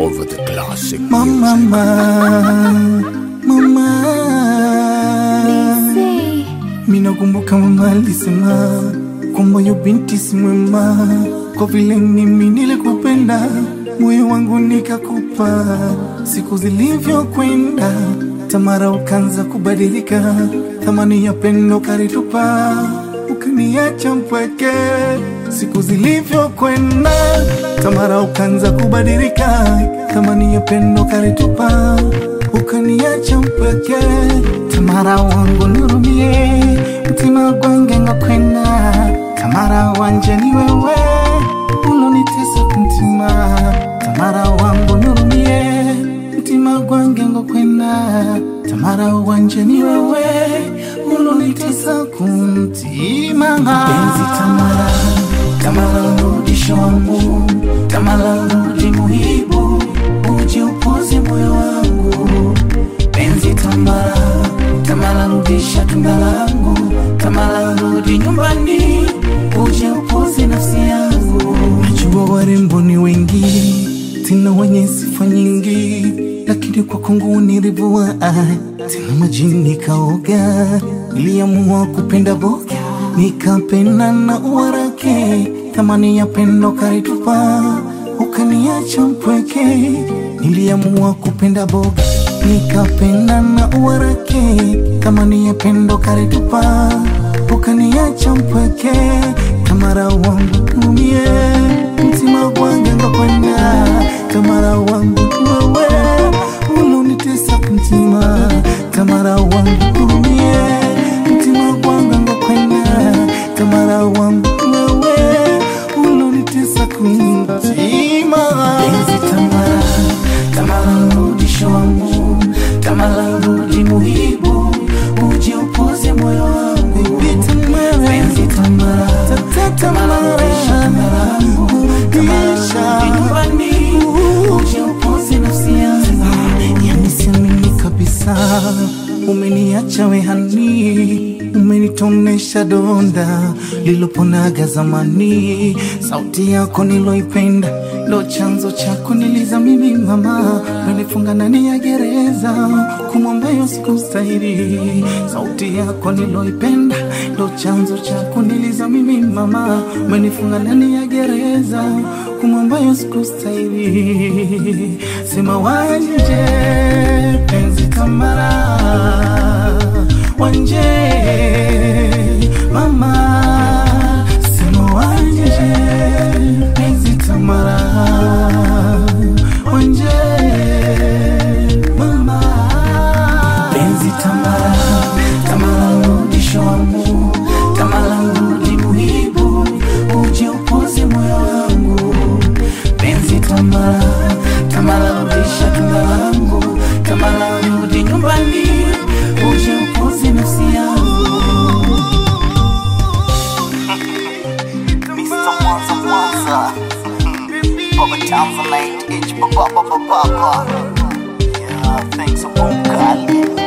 over the classic Mama, mama, minakumbuka mama alisema kwamba yo binti si mwema, kwa vile mimi nilikupenda, moyo wangu nikakupa. Siku zilivyokwenda, Tamara ukanza kubadilika, thamani ya pendo karitupa, ukaniacha mpweke. Siku zilivyokwenda, Tamara ukanza kubadilika, thamani ya pendo karitupa, ukaniacha mpweke. Tamara wangu nirumie, mtima gwange ngakwenda, Tamara wanje ni wewe ulonitesa kumtima, Tamara wangu nirumie, mtima gwange ngakwenda, Tamara wanje ni wewe ulonitesa kumtima. Penzi Tamara, Tamara rudisho wangu, Tamara rudi muhibu, uje upoze moyo wangu penzi Tamara, Tamara rudisha tunda langu, Tamara rudi nyumbani, uje upoze nafsi yangu. Najua warembo ni wengi, tena wenye sifa nyingi, lakini kwa Kongo nilivua tena majini kaoga, niliamua kupenda boga, nikapenda na uwarake, thamani ya pendo karitupa, ukaniacha mpweke, niliamua kupenda boga nikapenda na uwarake, thamani ya pendo karitupa, ukaniacha mpweke, Tamara wangu umie, mtima gwange ngakwenda, Tamara wangu wewe ulonitesa kumtima, Tamara wangu umie, mtima gwange ngakwenda, Tamara wangu wewe ulonitesa kumtima, penzi Tamara, Tamara rudisho wangu, Tamara rudi muhibu, uje upoze moyo wangu, penzi Tamara, Tamara rudisha tunda langu, Tamara rudi nyumbani, uje upoze nafsi yangu. Yani siamini kabisa, umeniacha wehani, umenitonesha donda liloponaga zamani. Sauti yako niloipenda ndo chanzo chako niliza mimi mama, umenifunga ndani ya gereza kumwombayo sikustahili. Sauti yako niloipenda ndo chanzo chako niliza mimi mama, umenifunga ndani ya gereza kumwombayo sikustahili. Sema wanje penzi Tamara, wanje mama, sema wanje penzi Tamara, wanje mama, penzi Tamara, Tamara rudisho wangu, Tamara rudi muhibu, uje upoze moyo wangu, penzi Tamara, Tamara rudisha tunda langu, Tamara rudi nyumbani, uje upoze nafsi yangu. Mr. Mwanza Mwanza Baba Tanzanite H Baba Baba Baba Yeah, thanks for Kali